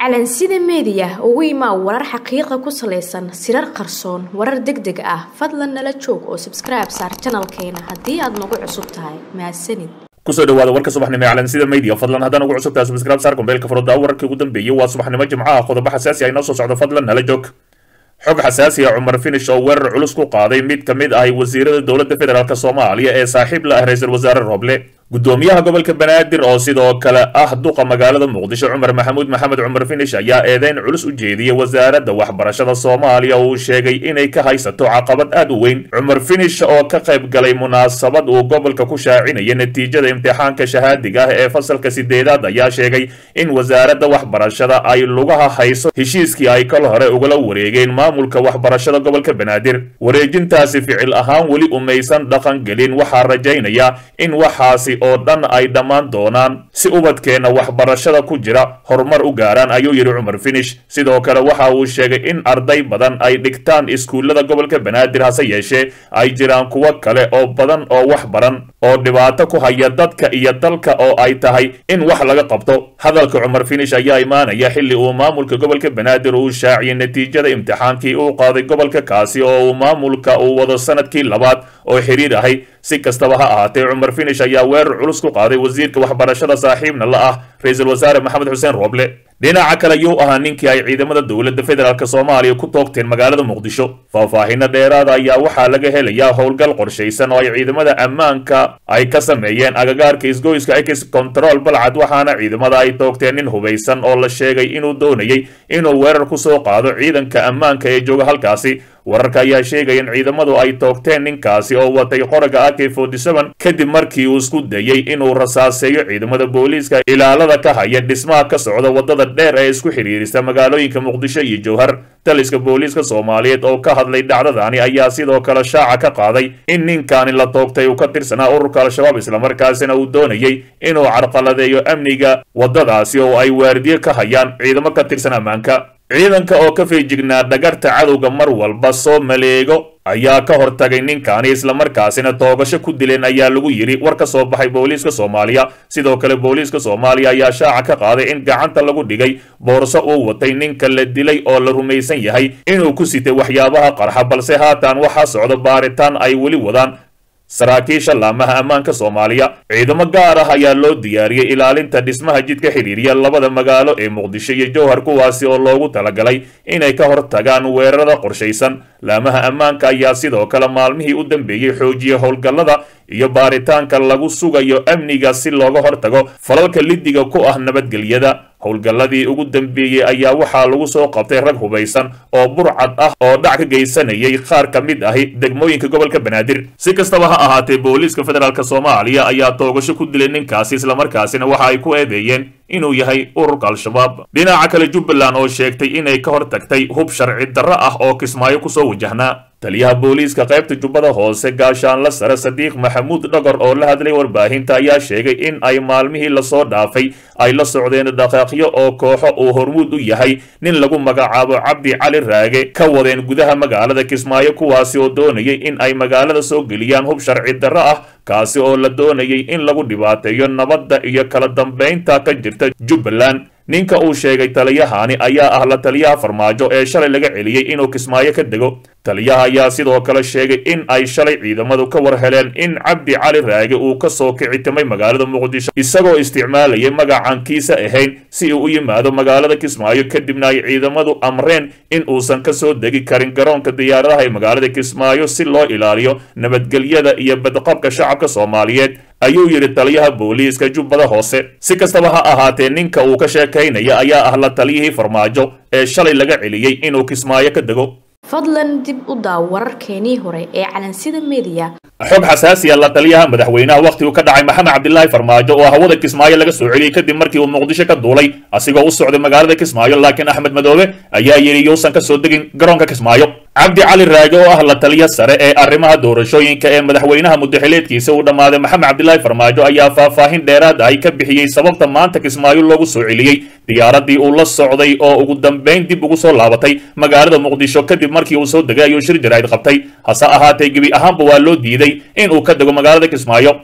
calansida meediya ugu imaa warar xaqiiqa ku salaysan sirar qarsoon warar deg deg ah fadlan nala joog oo sabskribe saar janalkeena haddii aad nagu cusub tahay mahadsanid kusoo dhawaada warka subaxnimo ee calansida media fadlan haddaan ugu cusubtahay subscribe saar kumbeelka furada wararkii ugu dambeeyey waa subaxnimo jimcaha qodobo xasaasi ah inoo soo socdo fadlan nala joog xog xasaasi ah cumar finish oo weerar culus ku qaaday mid ka mid ahi wasiirada dowladda federaalk soomaaliya ee saaxiib la ah ra-iisul wasaare roble gudoomiyaha gobolka banaadir oo sidoo kale ah duqa magaalada muqdisho cumar maxamuud maxamed cumar finish ayaa eedeyn culus u jeediyey wasaaradda waxbarashada soomaaliya oo uu sheegay inay ka haysato caqabad aad u weyn cumar finish oo ka qayb galay munaasabad uu gobolka ku shaacinaya natiijada imtixaanka shahaadiga ah ee fasalka sideedaad ayaa sheegay in wasaaradda waxbarashada ay lugaha hayso heshiiskii ay kal hore ugala wareegeen maamulka waxbarashada gobolka banaadir wareejintaasi ficil ahaan weli umaysan dhaqan gelin waxaa rajaynaya in waxaasi oo dhan ay dhammaan doonaan si ubadkeenna waxbarashada ku jira horumar u gaaraan ayuu yidhi cumar finish sidoo kale waxa uu sheegay in arday badan ay dhigtaan iskuullada gobolka banaadir hase yeeshee ay jiraan kuwo kale oo badan oo wax baran oo dhibaato ku haya dadka iyo dalka oo ay tahay in wax laga qabto hadalka cumar finish ayaa imaanaya xilli uu maamulka gobolka banaadir uu shaaciyay natiijada imtixaankii uu qaaday gobolka kaasi oo uu maamulka uu wado sanadkii labaad oo xiriir ahay si kastaba ha ahaatee cumar finish ayaa weerar culus ku qaaday wasiirka waxbarashada saaxiibna la ah ra-iisul wasaare maxamed xuseen rooble dhinaca kale yuu ahaa ninkii ay ciidamada dowladda federaalk soomaaliya ku toogteen magaalada muqdisho faahfaahino dheeraada ayaa waxaa laga helayaa howlgal qorshaysan oo ay ciidamada ammaanka ay ka sameeyeen agagaarka isgoyska ex control balcad waxaana ciidamada ay toogteen nin hubaysan oo la sheegay inuu doonayay inuu weerar ku soo qaado ciidanka ammaanka ee jooga halkaasi wararka ayaa sheegaya in ciidamadu ay toogteen ninkaasi oo watay qoraga ak kadib markii uu isku dayey inuu rasaaseeyo ciidamada booliiska ilaalada ka haya dhismaha ka socda wadada dheer ee isku xidhiirisa magaalooyinka muqdisho iyo jowhar taliska booliiska soomaaliyeed oo ka hadlay dhacdadani ayaa sidoo kale shaaca ka qaaday in ninkaani la toogtay uu ka tirsanaa ururka al-shabaab islamarkaasina uu doonayay inuu carqaladeeyo amniga waddadaasi oo ay waardiye ka hayaan ciidamo ka tirsan ammaanka ciidanka oo ka feejignaa dhagarta cadowga mar walba soo maleego ayaa ka hortagay ninkaani islamarkaasina toogasho ku dileen ayaa lagu yidhi war ka soo baxay booliiska soomaaliya sidoo kale booliiska soomaaliya ayaa shaaca ka qaaday in gacanta lagu dhigay boorso uu watay ninka la dilay oo la rumaysan yahay inuu ku sitay waxyaabaha qarxa balse haatan waxaa socda baaritaan ay weli wadaan saraakiisha laamaha ammaanka soomaaliya ciidamo gaar ah ayaa loo diyaariyey ilaalinta dhismaha jidka xidhiiriya labada magaalo ee muqdisho iyo jowhar kuwaasi oo loogu talagalay inay ka hortagaan weerarada qorshaysan laamaha ammaanka ayaa sidoo kale maalmihii u dambeeyey xoojiyey howlgallada iyo baaritaanka lagu sugayo amniga si looga hortago falalka lidiga ku ah nabadgelyada howlgalladii ugu dambeeyey ayaa waxaa lagu soo qabtay rag hubaysan oo burcad ah oo dhac ka geysanayay qaar ka mid ahi degmooyinka gobolka banaadir si kastaba ha ahaatee booliiska federaalk soomaaliya ayaa toogasho ku dilay ninkaasi islamarkaasina waxa ay ku eedeeyeen inuu yahay ururka al-shabaab dhinaca kale jubbaland oo sheegtay inay ka hor tagtay hub sharci darro ah oo kismaayo kusoo wajahnaa taliyaha booliiska qaybta jubbada hoose gaashaanla sare sadiiq maxamuud dhagor oo la hadlay warbaahinta ayaa sheegay in ay maalmihii lasoo dhaafay ay la socdeen dhaqaaqyo oo kooxo uu hormuud u yahay nin lagu magacaabo cabdi cali raage ka wadeen gudaha magaalada kismaayo kuwaasi oo doonayay in ay magaalada soo geliyaan hub sharci darro ah kaasi oo la doonayay in lagu dhibaateeyo nabadda iyo kala dambaynta ka jirta jubbaland ninka uu sheegay taliyahani ayaa ah la taliyaha farmaajo ee shalay laga celiyey inuu kismaayo ka dego taliyaha ayaa sidoo kale sheegay in ay shalay ciidamadu ka war heleen in cabdi cali raage uu ka soo kicitimay magaalada muqdisho isagoo isticmaalayay magacan kiisa ahayn si uu u yimaado magaalada kismaayo kadibna ay ciidamadu amreen in uusan ka soo degi karin garoonka diyaaradaha ee magaalada kismaayo si loo ilaaliyo nabadgelyada iyo badqabka shacabka soomaaliyeed ayuu yidhi taliyaha booliiska jubbada hoose si kastaba ha ahaatee ninka uu ka sheekaynaya ayaa ah la taliyihii farmaajo ee shalay laga celiyey inuu kismaayo ka dego fadlan dib u daaw wararkeenii hore ee calansida meediya xog xasaasiya la taliyaha madaxweynaha wakhtigu ka dhacay maxamed cabdilaahi farmaajo oo hawada kismaayo laga soo celiyey kadib markii uu muqdisho ka duulay asigoo u socday magaalada kismaayo laakiin axmed madoobe ayaa yidhi yuusan ka soo degin garoonka kismaayo cabdi cali raage oo ah la taliya sare ee arrimaha doorashooyinka ee madaxweynaha muddaxileedkiisa uu dhammaaday maxamed cabdilaahi farmaajo ayaa faahfaahin dheeraad ay ka bixiyey sababta maanta kismaayo loogu soo celiyey diyaaradii uu la socday oo ugu dambayn dib ugu soo laabatay magaalada muqdisho kadib markii uu soo degay ayuu shir jaraa'id qabtay hase ahaatee gebi ahaanba waa loo diiday in uu ka dego magaalada kismaayo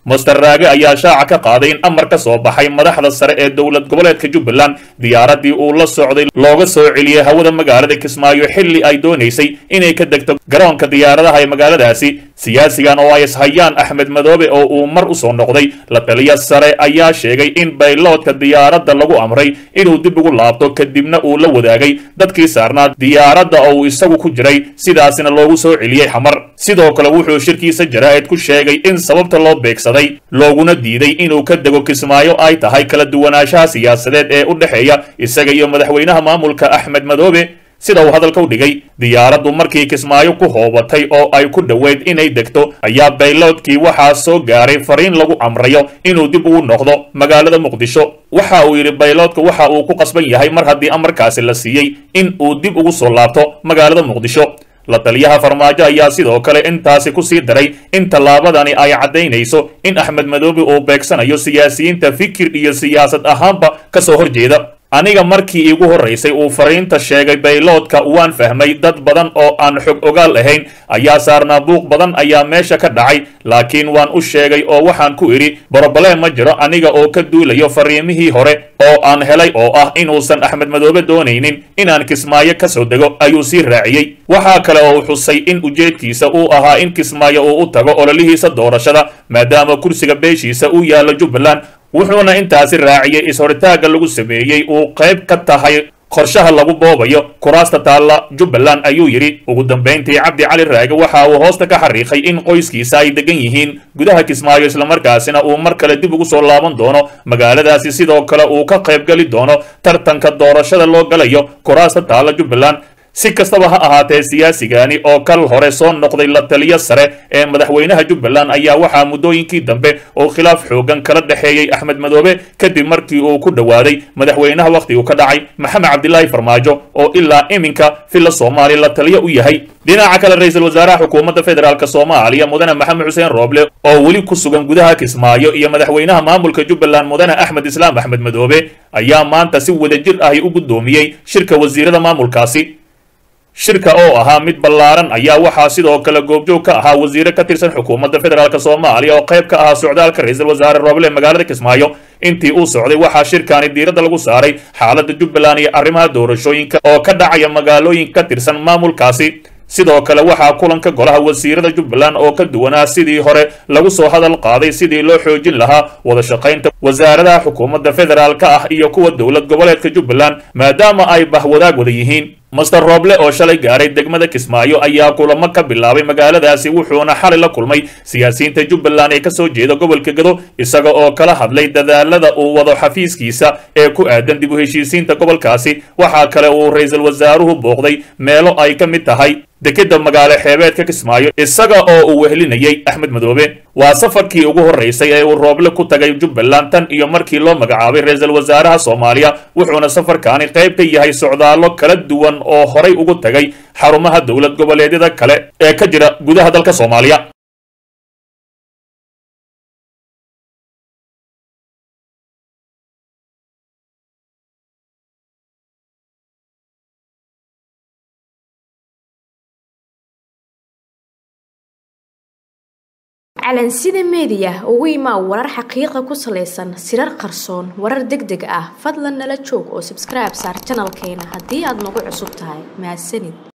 master raage ayaa shaaca ka qaaday in amar ka soo baxay madaxda sare ee dowlad goboleedka jubbaland diyaaradii uu la socday looga soo celiyey hawada magaalada kismaayo xilli ay doonaysay inay ka degto garoonka diyaaradaha ee magaaladaasi siyaasigan oo ay ishayaan axmed madoobe oo uu mar u soo noqday la taliya sare ayaa sheegay in bayloodka diyaaradda lagu amray inuu dib ugu laabto kadibna uu la wadaagay dadkii saarnaa diyaaradda oo uu isagu ku jiray sidaasina loogu soo celiyey xamar sidoo kale wuxuu shirkiisa jaraa'id ku sheegay in sababta loo beegsaday looguna diiday inuu ka dego kismaayo ay tahay kala duwanaanshaha siyaasadeed ee u dhexeeya isaga iyo madaxweynaha maamulka axmed madoobe sida uu hadalka u dhigay diyaaraddu markii kismaayo ku hoobatay oo ay ku dhoweyd inay degto ayaa bayloodkii waxaa soo gaaray fariin lagu amrayo inuu dib ugu noqdo magaalada muqdisho waxa uu yidhi bayloodka waxa uu ku qasban yahay mar haddii amarkaasi la siiyey in uu dib ugu soo laabto magaalada muqdisho la taliyaha farmaajo ayaa sidoo kale intaasi ku sii daray in tallaabadani ay caddaynayso in axmed madoobe uu beegsanayo siyaasiyiinta fikir iyo siyaasad ahaanba ka soo horjeeda aniga markii iigu horraysay uu fariinta sheegay bayloodka waan fahmay dad badan oo aan xog ogaal ahayn ayaa saarnaa buuq badan ayaa meesha ka dhacay laakiin waan u sheegay oo waxaan ku idhi borobalee ma jiro aniga oo ka duulayo fariimihii hore oo aan helay oo ah inuusan axmed madoobe doonaynin inaan kismaayo ka soo dego ayuu sii raaciyey waxaa kale oo xusay in ujeedkiisa uu ahaa in kismaayo uu u tago ololihiisa doorashada maadaama kursiga beeshiisa uu yaallo jubbaland wuxuuna intaasi raaciyey is-horitaagga lagu sameeyey uu qayb ka tahay qorshaha lagu boobayo kuraasta taalla jubbaland ayuu yidhi ugu dambayntii cabdi cali raage waxa uu hoosta ka xariiqay in qoyskiisa ay degan yihiin gudaha kismaayo islamarkaasina uu mar kale dib ugu soo laaban doono magaaladaasi sidoo kale uu ka qaybgeli doono tartanka doorashada loo galayo kuraasta taalla jubbaland si kastaba ha ahaatee siyaasigani oo kal hore soo noqday la taliyo sare ee madaxweynaha jubbaland ayaa waxaa muddooyinkii dambe oo khilaaf xoogan kala dhexeeyey axmed madoobe kadib markii uu ku dhowaaday madaxweynaha wakhtigu ka dhacay maxamed cabdilaahi farmaajo oo ilaa iminka villa soomaaliya la taliyo u yahay dhinaca kale ra-iisul wasaaraha xukuumadda federaalk soomaaliya mudane maxamed xuseen rooble oo weli ku sugan gudaha kismaayo iyo madaxweynaha maamulka jubbaland mudane axmed islaam axmed madoobe ayaa maanta si wadajir ahi u guddoomiyey shirka wasiirada maamulkaasi shirka oo ahaa mid ballaaran ayaa waxaa sidoo kale goobjoog ka ahaa wasiire ka tirsan xukuumadda federaalk soomaaliya oo qayb ka ahaa socdaalka ra-iisul wasaare rooble magaalada kismaayo intii uu socday waxaa shirkaani diiradda lagu saaray xaaladda jubbaland iyo arrimaha doorashooyinka oo ka dhacaya magaalooyin ka tirsan maamulkaasi sidoo kale waxaa kulanka golaha wasiirada jubbaland oo ka duwanaa sidii hore lagu soo hadal qaaday sidii loo xoojin lahaa wada shaqaynta wasaaradaha xukuumadda federaalka ah iyo kuwa dowlad goboleedka jubbaland maadaama ay bahwadaag wada yihiin master rooble oo shalay gaaray degmada kismaayo ayaa kulamo ka bilaabay magaaladaasi wuxuuna xalay la kulmay siyaasiyiinta jubbaland ee kasoo jeeda gobolka gado isaga oo kala hadlay dadaalada uu wado xafiiskiisa ee ku aadan dib u heshiisiinta gobolkaasi waxaa kale uu ra-iisul wasaaruhu booqday meelo ay ka mid tahay dekeda magaalo xeebeedka kismaayo isaga oo uu wehlinayay axmed madoobe waa safarkii ugu horraysay ee uu rooble ku tagay jubbaland tan iyo markii loo magacaabay ra-iisul wasaaraha soomaaliya wuxuuna safarkaani qayb ka yahay socdaallo kala duwan oo horay ugu tagay xarumaha dowlad goboleedyada kale ee ka jira gudaha dalka soomaaliya calansida meediya ugu imaa warar xaqiiqa ku salaysan sirar qarsoon warar deg deg ah fadlan nala joog oo sabskribe saar janalkeena haddii aad nagu cusub tahay mahadsanid